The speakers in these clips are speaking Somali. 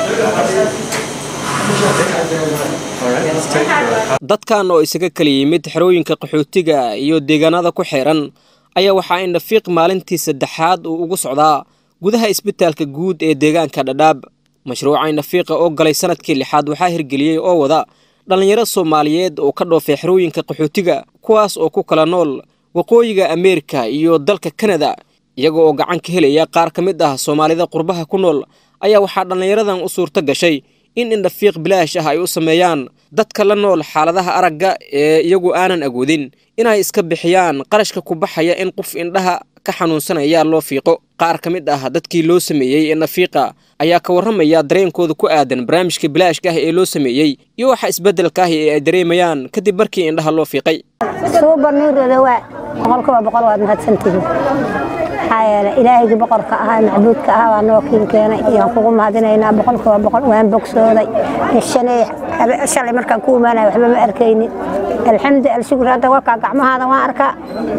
dadkan oo isaga kala yimid xerooyinka qaxootiga iyo deegaanada ku xeeran ayaa waxaa indhafiiq maalintii saddexaad uu ugu socdaa gudaha isbitaalka guud ee deegaanka dhadhaab mashruuca indhafiiqa oo galay sanadkii lixaad waxaa hirgeliyey oo wada dhallinyaro soomaaliyeed oo ka dhoofay xerooyinka qaxootiga kuwaas oo ku kala nool waqooyiga ameerika iyo dalka kanada iyaga oo gacan ka helaya qaar ka mid ah soomaalida qurbaha ku nool ayaa waxaa dhallinyaradan u suurto gashay in indhafiiq bilaash ah ay u sameeyaan dadka la nool xaaladaha aragga ee iyagu aanan awoodin inay iska bixiyaan qarashka ku baxaya in qof indhaha ka xanuunsanaya loo fiiqo qaar ka mid ah dadkii loo sameeyey indhafiiqa ayaa ka warramaya dareenkooda ku aadan barnaamijka bilaashka ah ee loo sameeyey iyo waxa isbeddelka ah ee ay dareemayaan kadib markii indhaha loo fiiqay suuba nuurooda waa boqolkiiba boqol waad mahadsantihiin maxaa yeelay ilaahaygi boqorka ahaa macbuudka ahaa waa noo kiin keenay iyaan kugu mahadinaynaa boqolkiiba boqol waan bogsooday shanay shalay markaan ku imaanaya waxba ma arkaynin alxamdu alshukur hadda warkaa gacmahaada waan arkaa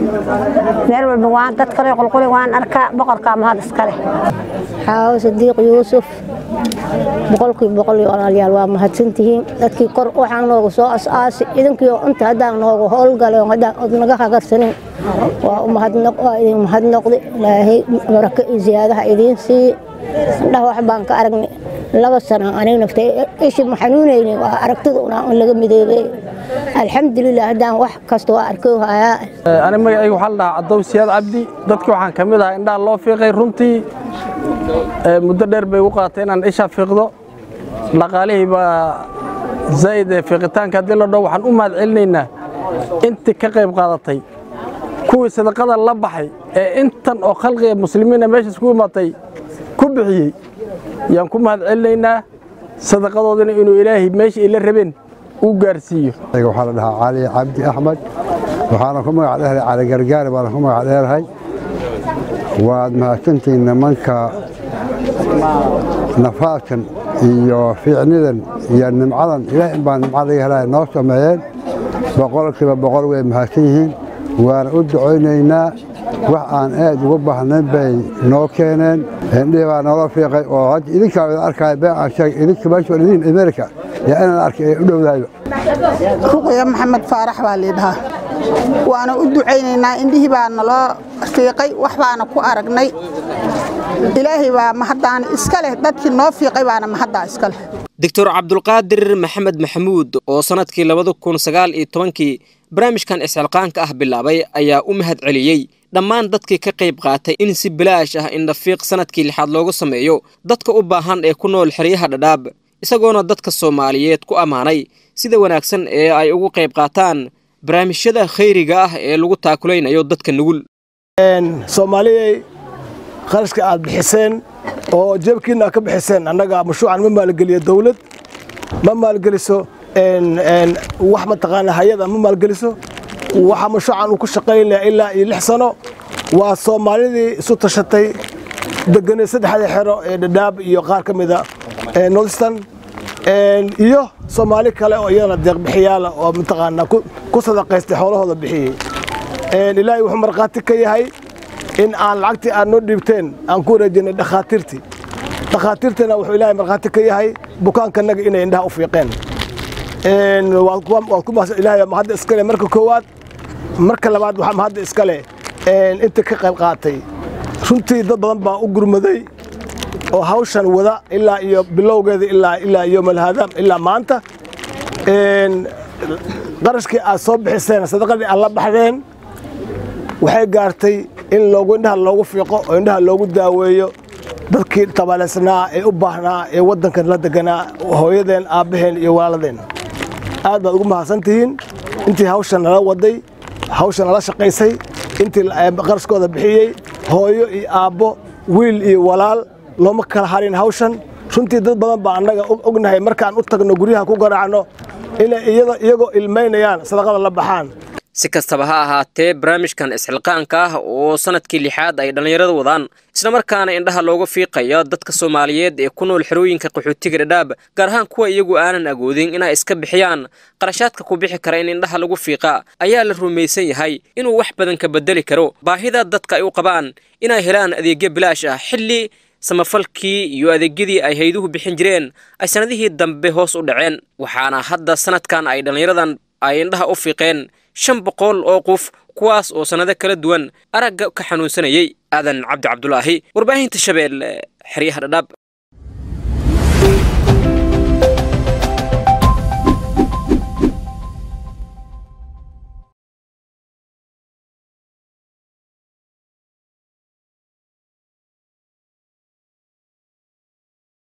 meel walba waan dad kale qulquli waan arkaa boqorkaa mahad iskale xaawo sadiiq yuusuf boqolkiiba boqol iyo walaalyaal waa mahadsantihiin dadkii kor waxaan noogu soo as-aasi idinkii oo inta haddaan noogu howlgalay oo haddaan od naga hagarsanin waa u mahadnaq waa idin mahadnaqdi ilaahay barako iyo ziyaadaha idiin siiye indhaha wax baan ka aragnay laba sana aniga naftay ishi ma xanuunayni waa aragtida unaa in laga midoobey alxamdulilah haddaan wax kasta waa arkay hayaa ani magacayga waxaa la dhahaa cadow siyaad cabdi dadkii waxaan ka mid ahaa indhaha loo fiiqay runtii muddo dheer bay u qaatay inaan isha fiiqdo dhaqaalihii baa zaa'id ee fiiqitaanka haddii la dhaho waxaan u mahad celinaynaa intii ka qayb qaadatay kuwii sadaqada la baxay ee intan oo khalqiga muslimiina meeshaas ku imaatay ku bixiyey yaan ku mahad celinaynaa sadaqadoodina inuu ilaahay meesha ay la rabeen uu gaarsiiyo waxaa la dhahaa cali cabdi axmed waxaana ku magac dheerahay cali gargaari baana ku magac dheerahay waad mahadsantihiin nimanka nafaadkan iyo fiicnidan iyo nimcadan ilaah in baa nimca laga helaya noo sameeyeen boqolkiiba boqol way mahadsan yihiin waana u ducaynaynaa wax aan aad ugu baahnayn bay noo keeneen indhihii baa noola fiiqay oo hadda idinkaa wada arkaya been aan sheegay idinka meesha waa idin amerika yaa inaan arkay ee u dhowdahayba ruqya maxamed faarax baa liidhahaa waana u ducaynaynaa indhihii baa naloo fiiqay wax baana ku aragnay ilaahay baa mahaddaana iska leh dadkii noo fiiqay baana mahaddaa iska leh doctor cabdulqaadir maxamed maxamuud oo sannadkii labada kun sagaal iyo tobankii barnaamijkan isxilqaanka ah bilaabay ayaa u mahad celiyey dhammaan dadkii ka qayb qaatay in si bilaash ah indhafiiq sannadkii lixaad loogu sameeyo dadka u baahan ee ku nool xeryaha dhadhaab isagoona dadka soomaaliyeed ku ammaanay sida wanaagsan ee ay ugu qayb qaataan barnaamijyada khayriga ah ee lagu taakulaynayo dadka nugul soomaaliyey qarashka aad bixiseen oo jeebkiina aad ka bixiseen annaga mashruucan ma maalgeliyo dawlad ma maalgeliso wax mataqaana hay-ada ma maalgeliso waxa mashruucan uu ku shaqaynaya ilaa iyo lix sano waa soomaalidii isu tashatay deganay saddexda xero ee dhadhaab iyo qaar ka mida northstan iyo soomaali kale oo iyadana deeqbixiyaala oo mataqaana ku sadaqaystay xoolahooda bixiyey ilaahay wuxuu markhaati ka yahay in aan lacagtii aad noo dhiibteen aan ku wareejinay dhakhaatiirtii dhakhaatiirtiina wuxuu ilaahay markhaati ka yahay bukaankanaga inay indhaha u fiiqeen waad ku ilaahay mahadda iskale marka koowaad marka labaad waxaa mahadda iskale inta ka qayb qaatay runtii dad badan baa u gurmaday oo hawshan wada ilaa iyo bilowgeeda ilaa ilaa yoomalhaadaam ilaa maanta qarashkii aad soo bixiseen sadaqadii aad la baxdeen waxay gaartay in loogu indhaha loogu fiiqo oo indhaha loogu daaweeyo dadkii tabaaleysnaa ee u baahnaa ee waddankan la deganaa hooyadeen aabbaheen iyo walaaladeen aad baad ugu mahadsan tihiin intii hawshan nala waday hawshan nala shaqaysay intii qarashkooda bixiyey hooyo iyo aabbo wiil iyo walaal looma kala harin hawshan runtii dad badan baa annaga ognahay markaan u tagno guryaha ku garaacno inay iyagoo ilmaynayaan sadaqada la baxaan si kastaba ha ahaatee barnaamijkan isxilqaanka ah oo sannadkii lixaad ay dhallinyarada wadaan islamarkaana indhaha looga fiiqaya dadka soomaaliyeed ee ku nool xerooyinka qaxootiga dhadhaab gaar ahaan kuwa iyagu aanan agoodin inay iska bixiyaan qarashaadka ku bixi kara in indhaha lagu fiiqa ayaa la rumaysan yahay inuu wax badan ka bedeli karo baahida dadka ay u qabaan inay helaan adeegyo bilaash ah xilli samafalkii iyo adeegyadii ay hayduhu bixin jireen ay sannadihii dambe hoos u dhaceen waxaana hadda sanadkan ay dhallinyaradan ay indhaha u fiiqeen shan boqol oo qof kuwaas oo sannado kala duwan aragga ka xanuunsanayay aadan cabdi cabdulaahi warbaahinta shabeelle xeryaha dhadhaab